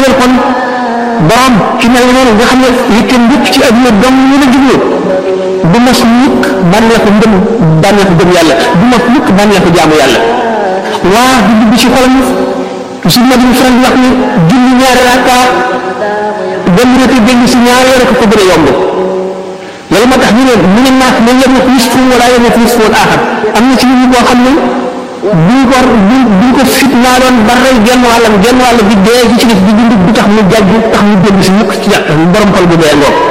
dëggal kon borom ci mel noonu nga xam ne yitteem yëpp ci adduna dong ñu la jublu du mos mukk bànneexu ngëm bànneexu gëm yàlla du mos mukk bànneexu jaamu yàlla waa du dugg ci xolam su ma di faral di wax ni julli ñaari rakka dem rek dégg si ñaari rek ko gën a yomb loolu moo tax ñu ne mu ne naaf ne yem na nisfu wala yem na nisfu wal aaxar am na ci nit ñi koo xam ne buñ ko buñ ko fit naa doon ba rey genn wàllam genn wàll bi dee ci ci def di dund du tax mu jàjj tax mu dellu si mukk ci jàkk borom xol bu dee ngoog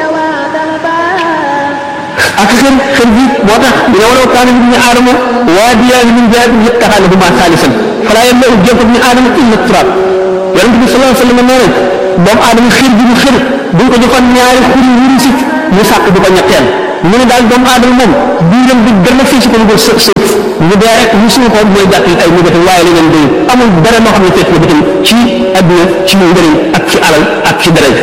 ak seen xel bi moo tax dina walaw kaana ibnu aadama waadiyaani min zahabin yattaxaalahumaa saalisan falaa yamla'u jawfa ibni aadama illa turaab yonent bi sallallahu alayhi wa sallam nee na doomu aadama xir bi mu xir buñ ko joxoon ñaari xuri wuri si mu sàkk du ko ñetteel mu ne daal doomu aadama moom biiram bi dara fii si ko dugg suuf suuf ñu dee rek ñu suñu ko mooy jàpp ay négatif waaye leneen doyul amul dara loo xam ne fekk na bëtam ci adduna ci njëriñ ak ci alal ak ci daraja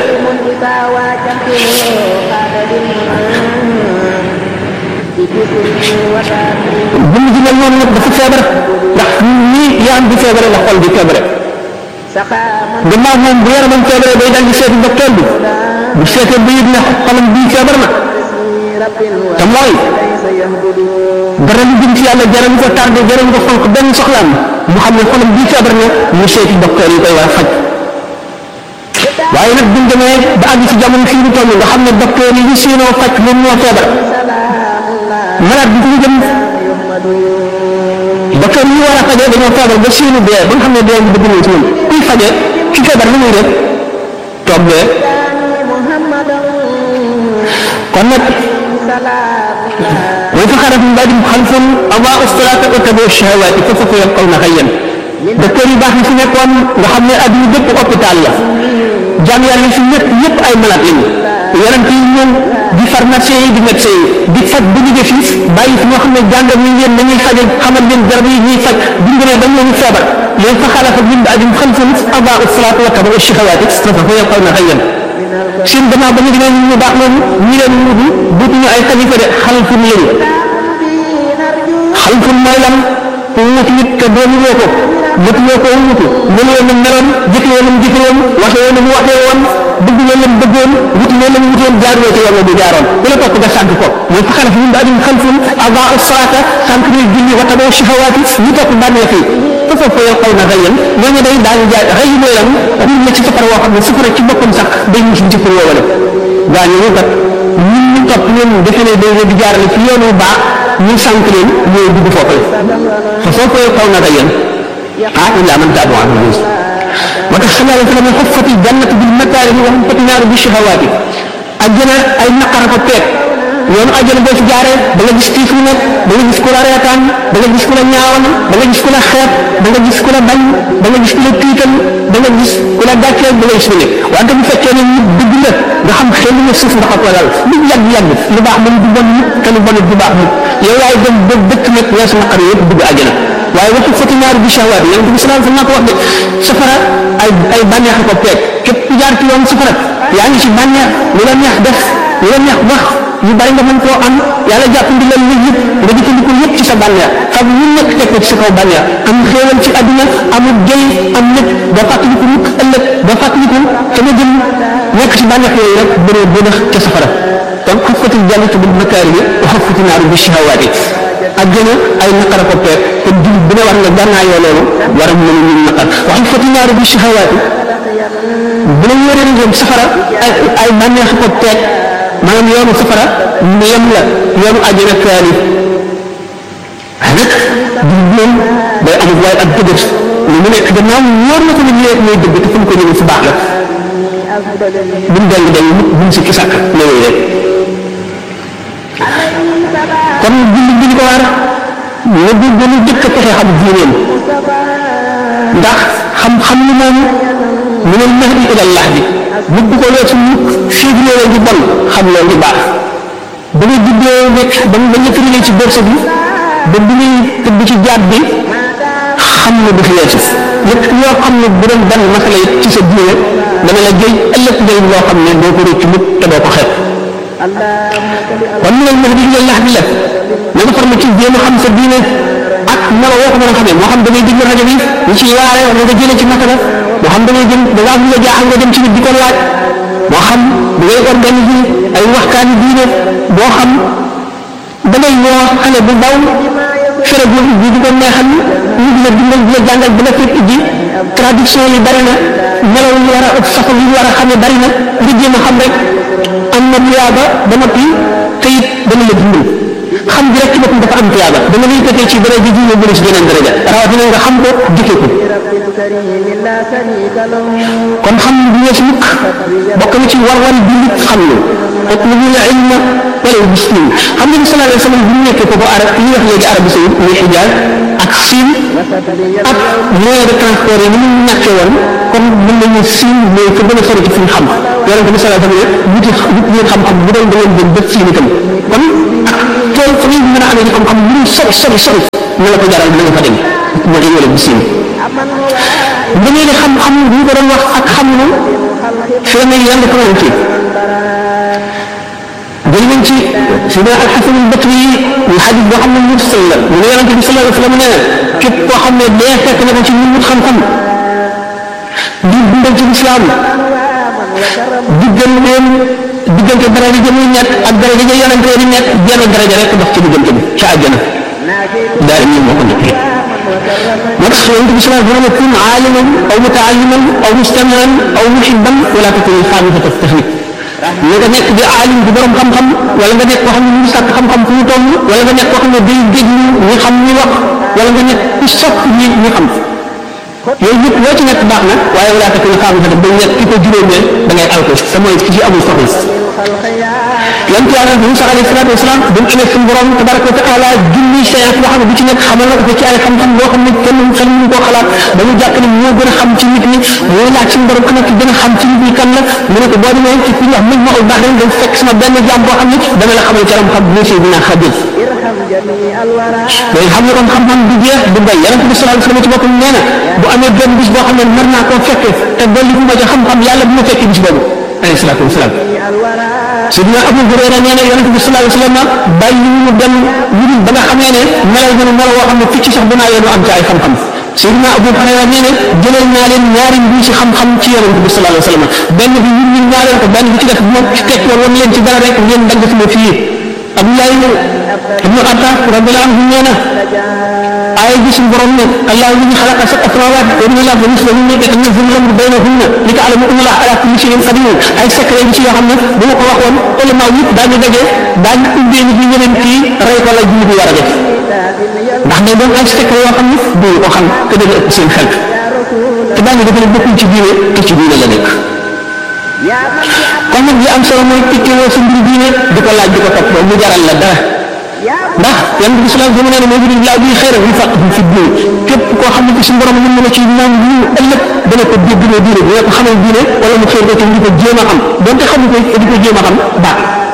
buñ ji mel noonu nag dafa feebar ndax nii yaram bi feebare la xol bi feebare gannaaw moom bu yaramam feebare day dal di seeti docteur bi bu seetee ba yëg ne xolam bii feebar na te mooy dara lu jëm ci yàlla jaral ko tardé jaral ko fonk benn soxlaam mu xam ne xolam bii feebar na mu seeti docteur yi koy war a faj waaye nag buñ demee ba àgg ci jamono fii ñu toll nga xam ne docteur yi ñu siinoo faj moom moo feebar malade bi fu mu jëm docteur yi war a fajee dañoo feebar ba siinu dee ba nga xam ne dee ngi bëgg nañ ci moom kuy fajee ki feebar lu muy def toog dee kon nag wa fa xaraf min baadihim xalfun adaa'u salaata wa tabaa'u shahawaati fa sawfa yalqawna xayyan docteur yu baax yi fi nekkoon nga xam ne adduna bépp hôpital la jaam yàlla fi ñëpp ñëpp ay malade lañu yonent yi ñëw di pharmacien yi di médecin yi di faj bu ñu def bàyyi fi ñoo xam ne jàngal ñu leen nañuy fajal xamal leen garab yi ñuy faj bu ñu ba ñooñu feebar leen fa xalafa min baadihim xalfun adaa'u salaata wa tabaa'u shahawaati fa sawfa yalqawna xayyan seen gannaaw ba ñu demee ñu baax loolu ñi leen wutu duutuñu ay xalifa de xalfun lañu xalfun mooy lan ku wutu nit te doomu woo ko mëtuloo ko wutu mënuloo nam meloon jëfee nam jëfewoon waxee nam waxee woon bëgguloo nam bëggoon wutuloo nam wutoon jaaruloo ci yoon bu jaaroon ku la topp nga sànq ko mooy fa xalaf min ba'dihim xalfun adaa'u salaata sànq ñuy julli wa tabaa'u shahawaati ñu topp bànneex yi fa sawfa yalqawna xayyan ñooñu day daañu jaay xëy mooy lan ruñ na ci safara woo xam ne safara ci boppam sax day mus ci pour woowale gaañu ñu kat ñun ñu topp leen defe ne day di jaarale ci yoonu baax ñu sànq leen ñooy dugg foofu fa sawfa yalqawna xayyan ah illaa man taaba wa amila moo tax sallallahu alayhi wa sallam xuffati jannatu bil makaarihi wa xuffati naaru bi shahawaati àjjana ay naqar ko peeg yoonu àjjana boo ci jaaree da nga gis tiif mu nekk da nga gis ku la reetaan da nga gis ku la ñaawal da nga gis ku la xeeb da nga gis ku la bañ da nga gis ku la tiital da nga gis ku la gàcceel da nga gis lu nekk wante bu fekkee ne nit dëgg la nga xam xel nga suuf ndax ak walal lu yàgg yàgg lu baax moom du bon nit te lu bon du baax nit yow yaay dem ba dëkk nag weesu naqar yëpp dugg àjjana waaye waxu fati naaru bi shahawaat yonent bi salaam fa naa ko wax de safara ay ay bànneex ko peeg képp ku jaar ci yoon safara yaa ngi ci bànneex lu la neex def lu la neex wax yu bari nga mën koo am yàlla jàpp ndi la lu yëpp nga jëfandikoo yëpp ci sa bànneex xam lu nekk teg ko ci sa kaw bànneex am xéewal ci àdduna amul jëy am nit ba fàttaliku mukk ëllëg ba fàttaliku te nga jëm nekk ci bànneex yooyu rek bëree bënax ca safara kon xuffatil jannatu bil makaarihi wa xuffati naaru bi shahawaati àjjana ay naqara ko peeg kon jullit bu ne war nga gànnaayoo loolu war a mën a ñu naqar wa xuffati naaru bi shahawaati bu la yore jëm safara ay ay bànneex ko peeg maanaam yoonu safara mu yem la yoonu àjjana kaani waaye nag jullit moom day amul waaye ak dëgg lu mu nekk gannaaw wóor na ko ne lii mooy dëgg te fu mu ko ñëwee fu baax la buñ deng deng buñ si kisàkk loolu rek kon jullit bi li ko war nga di gën a jëkk a fexe xam diineem ndax xam-xam lu moom mu ne mahdi ila lahdi nit du ko weesu mukk fii bi loolu di bon xam loolu di baax ba nga juddoo nekk ba ba nga tëralee ci borsa bi ba bi ngay tëdd ci jaat bi xam na du fi weesu lépp yoo xam ne bu doon benn masala yi ci sa diine dana la jëy ëllëg njëriñ loo xam ne doo ko réccu mukk te doo ko xeeb kon mu ne mahdi ila lahdi la na nga farma ci jéem a xam sa diine ak melo woo ko mën a xamee moo xam da ngay déglu rajo bi ñu ciy waare wala nga jëlee ci masala moo xam da ngay jëm da ngaa bëgg a jaaxal nga dem ci nit di ko laaj moo xam da ngay organiser ay waxtaani diine boo xam da ngay woo xale bu ndaw fere bu bi di ko neexal ñu di la dimbal di la jàngal di la fekk ji traduction yi bari na melaw yi war a façon yi war a xamee bari na nga jéem a xam rek am na tuyaaba ba noppi te it dana la dimbal xam gi rek ci boppam dafa am tuyaaba dama lay fekkee ci dara ji jiw bëri si beneen daraja rawatina nga xam ko dikkee ko kon xam du weesu mukk bokk na ci war-war bi nit xam lu ak lu ñu ilma wala muslim xam nga ni sallallahu alayhi wa sallam bu ñu nekkee foofu arab li ñuy wax léegi Arabie Saoudite muy Hijaz ak Siin ak moyen de transport yi ni mu ñàkkee woon kon mën nañu Siin mooy fa gën a sori ci fi ñu xam yonente bi sallallahu alayhi wa sallam wuti wut ngeen xam-xam bu doon da ngeen jëm ba Siin itam kon ak tool fa ngeen mën a amee xam-xam lu mu sori sori sori na la ko jaral na nga fa dem moo tax wala bi Siin nga ne xam-xam bu ñu ko doon wax ak xam lu fi la mel yàlla ko woon ci jël nañ ci sidna alxasan albasri yi ñu xadis boo xam ne mursal la mu ne yonente bi sallallahu alayhi wa sallam nee na képp koo xam ne dee fekk na ko ci ñu wut xam-xam di dundal ci lislaam digganteem diggante daraja ja muy nekk ak daraja ja yonente di nekk jenn daraja rek dox ci diggante bi ca àjjana daal ñi moo ko nekkee moo tax yonente bi sallallahu alayhi wa sallam kun aaliman aw mutaalliman aw mustamian aw muhibban wala takun xaamisata taxnik nga nga nekk di aalim di borom xam-xam wala nga nekk koo xam ne mu sàkk xam-xam fu mu toll wala nga nekk koo xam ne day déglu ñi xam ñi wax wala nga nekk ku sopp ñi ñi xam yooyu yëpp loo ci nekk baax na waaye wala takun xaamisata ba nekk ki ko juróomeel da ngay alko sa mooy ki ci amul soxla yonent yàlla Musaa alayhi salaatu wasalaam bu mu amee suñu borom tabaraka wa taala junni séance boo xam ne bu ci nekk xamal na ko ci ay xam-xam boo xam ne kenn xel mënu koo xalaat ba mu jàpp ne moo gën a xam ci nit ñi mooy laaj suñu borom ana ki gën a xam ci nit ñi kan la mu ne ko boo demee ci ku ñu wax mën ma ul baax dañ fekk sama benn jaam boo xam ne dana la xamal ci xam-xam bu si dinaa xajal day xam ne kon xam-xam du jeex du bay yonent bi sallallahu alayhi wasallam ci boppam nee na bu amee benn bis boo xam ne mën naa koo fekke te dolli fu ma ca xam-xam yàlla bu ma fekkee bis boobu alayhi salaatu wasalaam Sidina Abu Hurayra nee na yonent bi sallallahu alayhi wasallam bàyyi ñu dem ñu dul ba nga xamee ne melal ñu melo woo xam ne picc sax bu naa yéenu am ci ay xam-xam Sidina Abu Hurayra nee na jëlal naa leen ñaari mbii ci xam-xam ci yonent bi sallallahu alayhi wasallam benn bi ñun ñu ñaareel ko benn bi ci def moom ci tekk woon leen ci dara rek ngeen dagg sama fii Abdoulaye ibnu Attaaf radiyallahu anhu nee na aaya ji suñu borom ne allahu alladi xalaqa sab'a samaawaati wa min al-ardi mislahunna yatanazzalu al-amru baynahunna li ta'lamu anna allaha ala kulli shay'in qadir ay secret bi ci yoo xam ne bu ma ko waxoon ulama yëpp daañu daje daañu ubbee nit ñi ñeneen kii rey ko la julli bi war a def ndax day doon ay secret yoo xam ne duñu ko xam te dana ëpp seen xel te daañu defe ne bokkul ci diine te ci diine la nekk kon nag li am solo mooy piccewoo sa mbir diine di ko laaj di ko topp mu jaral la dara ndax yan bi islam sama nee ne moo juri laa bi xëy rek ñu fàq fi diine képp koo xam ne ci suñu borom mën na la ci naan ñu ëllëg dana ko dégg ne diine dina ko xamal diine wala mu xëy ko ci di ko jéem a xam donte xamu ko di ko jéem a xam baax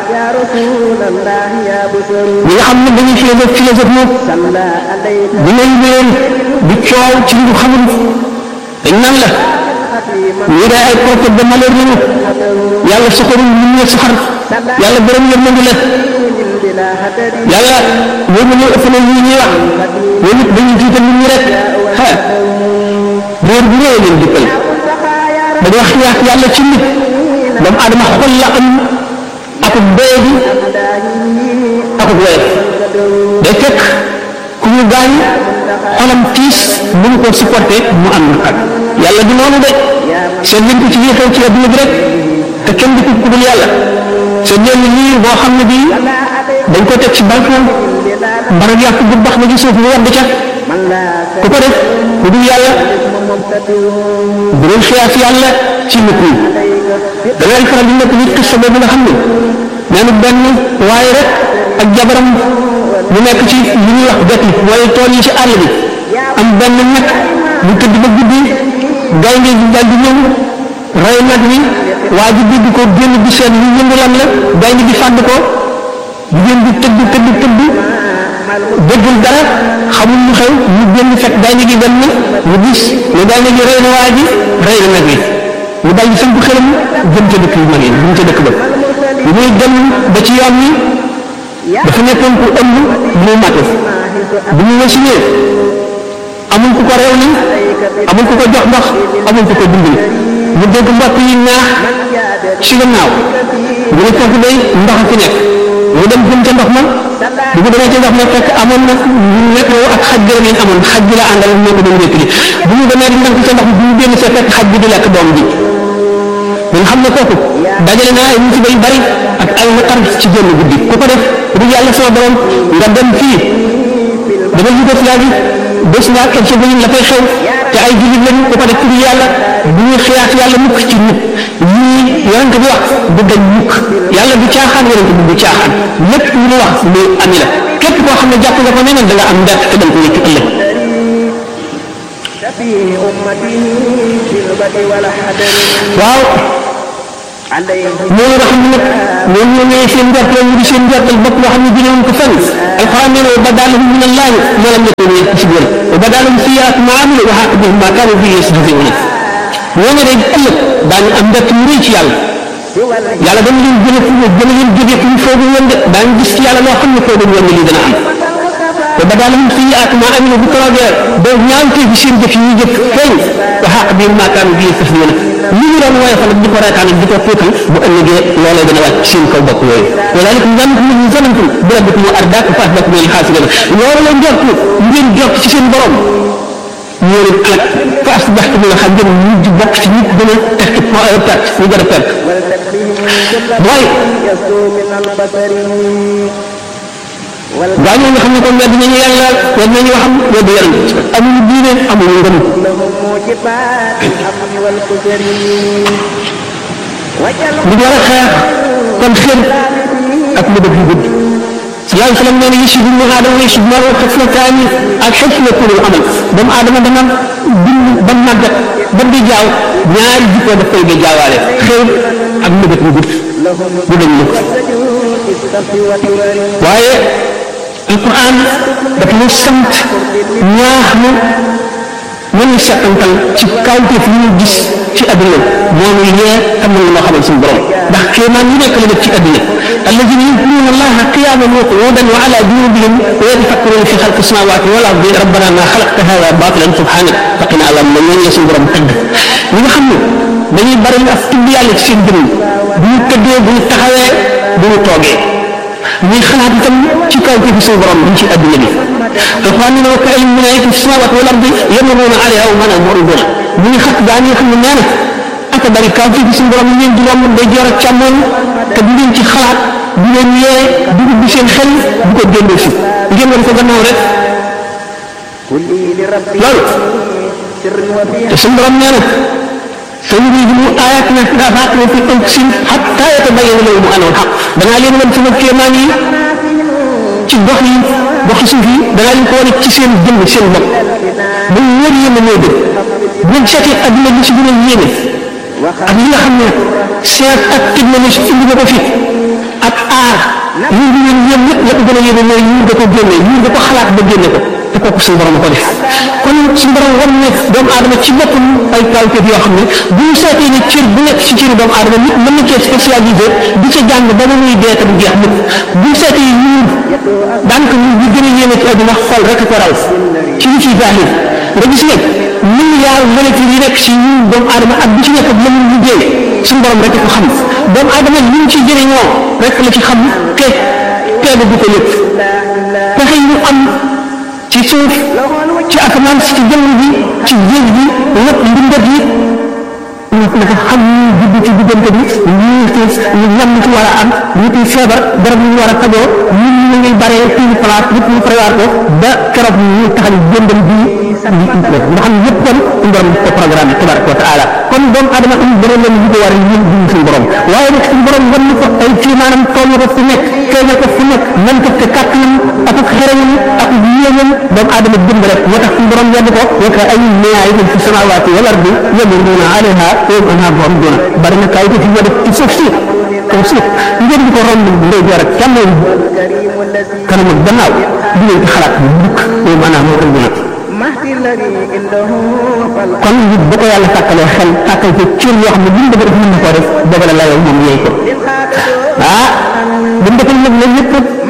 ñi nga xam ne dañuy philosophe philosophe moom bu ngay leen di coow ci li ñu xamul dañ naan la ñii day ay prophète de malheur lañu yàlla soxorul ñu ñu soxar yàlla borom yërmande la yàlla ñoom ñoo ëpp na ñii ñuy wax ñoom it dañuy jiital nit ñi rek ah réer bu réew leen dikkal dañu wax yaak yàlla ci nit doomu adama xol la am akub doye bi akub woyof day fekk ku ñu gaañ xolam tiis mënu ko supporter mu am naqar yàlla du noonu de seen leen ko ci lii xew ci adduna bi rek te kenn du ko ku dul yàlla seen leen lii boo xam ne bii dañ ko teg ci balcon mbarag yàq bu bax na ci suuf mu wadd ca ku ko def ku dul yàlla bu doon xiyaas yàlla ci nit ñi da ngay faral di nekk nit xissa boobu nga xam ne nee na benn waaye rek ak jabaram mu nekk ci li ñuy wax gati mooy tool yi ci àll bi am benn nag bu tëdd ba guddi gaynde gi dal di ñëw rey nag wi waa ji dégg ko génn bi seet lu yëngu lan la gaynde gi fàdd ko jigéen bi tëdd tëdd tëdd déggul dara xamul lu xew mu génn fekk gaynde gi dem na mu gis ne gaynde gi rey na waa ji rey na nag wi mu dal di samp xelam jëm ca dëkk yu mag yi jëm ca dëkk ba bu muy dem ba ci yoon wi dafa nekkoon ku ëmb mu matu bu ñu wasinee amul ku ko réew li amul ku ko jox ndox amul ku ko dimbali mu dégg mbokk yi naax ci gannaaw mu ne foofu day ndox fi nekk mu dem jëm ca ndox ma bu ko demee ca ndox ma fekk amoon na nekk ak xaj bi ngeen amoon xaj bi la àndal moo ko doon wéttali bu ñu demee di ndànk ca ndox bi bu ñu génn see fekk xaj bi di lekk doom bi nga xam ne kooku dajale naa ay musiba yu bari ak ay naqar ci génn guddi ku ko def du yàlla sama borom nga dem fii dama Yougoslavie bés nga ak sa bëñ la fay xew te ay jullit lañu ku ko def ci yàlla bu ñuy xiyaat yàlla mukk ci nit ñii yonent bi wax du dañ mukk yàlla du caaxaan yonent bi du caaxaan lépp lu mu wax lu ami la képp koo xam ne jàpp nga ko neneen da nga am ndett te da nga ko yëkk ëllëg فيه أمته في البدء والحدر waaw عليه loolu nga xam ne nag ñoom ñoo ñëwee seen njort la ñu di seen njortal bopp loo xam ne jëlee ko fenn alquran nee na wa badalahum min allahi ma lam yakunu yaktasibun wa badalahum sayyi'atu ma amilu wa haqa bihim ma kanu bihi yastahzi'un ñoo ne day ëllëg daañu am mbett mu rëy ci yàlla yàlla dana leen jële fu ñu jële leen jóge fu ñu foogu woon de daañu gis ci yàlla loo xam ne foogu woon ne lii dana am wa badalahum sayyi'atu ma amilu bu toogee ba ñaawtee fi seen jëf yi ñu jëf feeñ wa haqa bihim ma kanu bihi yastahzi'un li ñu doon woyofal di ko reetaan di ko puutal bu ëllëgee loolee dana wàcc seen kaw bopp yooyu walaalikum zannakum min zanantum bi rabbikum ardaakum fa asbaxtum min al-xaasiriin loolu la njort ngeen jort ci seen borom ñoo leen alak fa asbaxtum min al-xaasiriin mujj bokk ci nit gën a tekki perte ñu gën a perte mooy يسوء من البصر gaa ñoo nga xam ne kon wedd nañu yàlla wedd nañu waxam wedd yonent amuñu diine amuñu ngëm لهم موجبات الأمن والكسر وجل li war a xeex kon xër ak lu dëgg yu gudd sallallahu alayhi wa sallam nee na yusuf ibnu aadama yusuf maru xaslataani ak xaslatul amal doomu aadama dana bind ba màggat ba di jaaw ñaari jikko daf koy di jaawaale xër ak lu dëgg yu gudd لهم du dañ mukk في الصف وترر waaye alquran daf ñu sant ñaax nu nañu settantal ci kawteef yi ñu gis ci adduna moom yee xam nañ loo xamal suñu borom ndax kéemaan yu nekk la def ci adduna alladina yadkuruna allaha qiyaman wa qu'udan wa ala junubihim wa yatafakkaruna fi xalqi samawati wal ardi rabbana ma xalaqta hada batilan subhanak faqina alam na ñooñu la suñu borom tëgg ñi nga xam ne dañuy bari ak tudd yàlla ci seen jëmm bu ñu tëddee bu ñu taxawee bu ñu toogee ñuy xalaat itam ci kaw ci suñu borom bi ci adduna bi alquran nee na wa ka'ayyin min ayatin fi samawati wal ardi yamurruna alayha wa hum mu'ridun mu ngi xat gaa ñi nga xam ne nee na aka bari kaw ci suñu borom yi leen di romb day joor ak càmmoñ te du leen ci xalaat du leen yee du ubbi seen xel du ko génnee si ngeen war ko gannaaw rek كلي لربي loolu سر وفي te suñu borom nee na سنريهم آياتنا في الآفاق وفي أنفسهم حتى يتبين لهم أنه الحق danaa leen wan sama kéemaan yi ci gox yi goxi suuf yi danaa leen ko wane ci seen jëmm seen bopp ba ñu wóor yéen a ñoo dëgg bu ngeen seetee adduna bi si gën a yéeme ak li nga xam ne seet ak technologie indi na ko fi ak aar ñu ngi leen yéen ñëpp la ko gën a yéeme mooy ñu da ko génne ñu da ko xalaat ba génne ko te kooku suñu borom ko def kon suñu borom war ne doomu aadama ci boppam ay kawteef yoo xam ne bu ñu seetee ne cër bu nekk ci cëri doomu aadama nit mën na cee spécialisé di ca jàng ba muy dee te du jeex mukk bu ñu seetee ñuur daanaka ñu ñu gën a yéeme ci àdduna xol rek ko raw ci li ciy zahir nga gis nag milliard molécule yi nekk ci ñun doomu aadama ak bu ci nekk la mu liggéey suñu borom rek ko xam doomu aadama li mu ciy jëriñoo rek la ci xam te teelu du ko yëpp pexe yi ñu am ci suuf ci asamaan si ci jëmm bi ci géej gi lépp mbindat yi naka xam ñu judd ci diggante bi ñu ñu ñam ci war a am ñu ci feebar garab ñu war a fajoo ñun ñu ngi bare fii place yëpp ñu prévoir ko ba keroog ñu taxal jëndal bi nga xam yëpp kon suñu borom ko programme tabaraka wa taala kon doomu adama am borom la ñu ko war a ñun ñu suñu borom waaye nag suñu borom wan ko ay ci maanaam toll ko fu nekk feeñal ko fu nekk man ko te kàttanam ak ak xereñam ak yéenam doomu adama jënd rek moo tax suñu borom yedd ko wa ka ay aayatin fi samawati wal ardi yamurruna alayha wa hum anha mu'ridun bari na kaw ci def ci suuf si kaw suuf ngeen di ko romb ndey joor ak càmmoñ الكريم الذي kanam ak gannaaw di leen ci xalaat bu dukk moom maanaam moo koy gën مهدي الذي عنده فالق kon nit bu ko yàlla tàkkalee xel tàkkal ko cër yoo xam ne bu mu bëgg def mën na koo def dogal la yow moom yeey ko ah bu mu defal nag la yëpp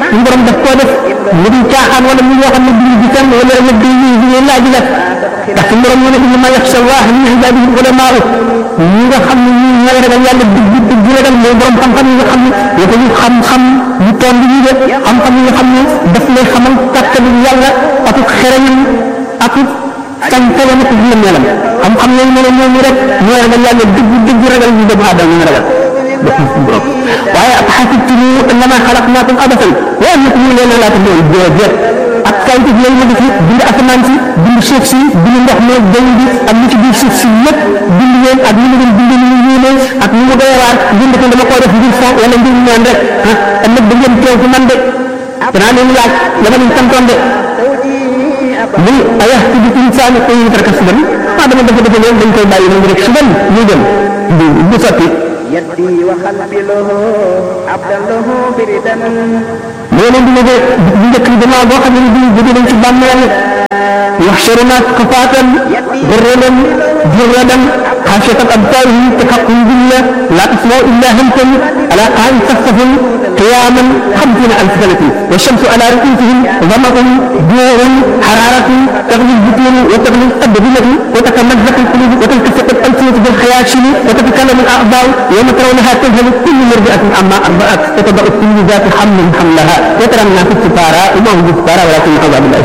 suñu borom daf koo def mu di caaxaan wala mu yoo xam ne duñu di fenn wala nag di di laaj la ndax suñu borom mu ne innama yaxsha Allah min ibadihi ulamaa ñi nga xam ne ñi ñooy ragal yàlla dëgg dëgg ragal mooy borom xam-xam yi nga xam ne dafa ñu xam-xam ñu toll ñu de xam-xam yi nga xam ne daf lay xamal kàttanu yàlla ak xereñam ak sañ-sañam ak dina melam xam-xam yooyu mu ne ñooñu rek ñooy ragal yàlla dëgg dëgg ragal ñu doomu aadama ñu ragal waaye ab xasibtum annama xalaqnaakum abasan wa annakum ilayna laa turja'uun déedéet ak kayit yooyu ma fi bind asamaan si bind suuf si bind ndox mi jaww bi ak li ci biir suuf si lépp bind leen ak ni mu leen bind ni mu yéene ak ni mu doy waar bind ko dama koo def ngir fo wala ngir ñaan rek ah ëllëg da ngeen teew fi man de danaa leen laaj la ma leen santoon de muy ayaxsibu insaanu an yutraka sudan ah dama defe defe leen dañ koy bàyyi noonu rek sudan ñu dem du du sotti يدي وقلبي له عبدا له بردا moo leen di ne de bu njëkk bi gannaaw boo xam ne bii jóge nañ ci bàmmeel يحشرنا كفاة غرلا جردا خاشية أبصارهم تحقهم بالله لا تسمعوا إلا همسا على قاع صفهم قياما خمسين ألف سنة والشمس على رؤوسهم ظمأ جوع حرارة تغلي البطون وتغلي الأبدنة وتتمزق القلوب وتلتصق الألسنة بالخياشم وتتكلم الأعضاء يوم ترونها تذهل كل مرضعة عما أرضعت وتضع كل ذات حمل حملها وترى الناس السفارى وما هم بالسفارى ولكن عذاب الله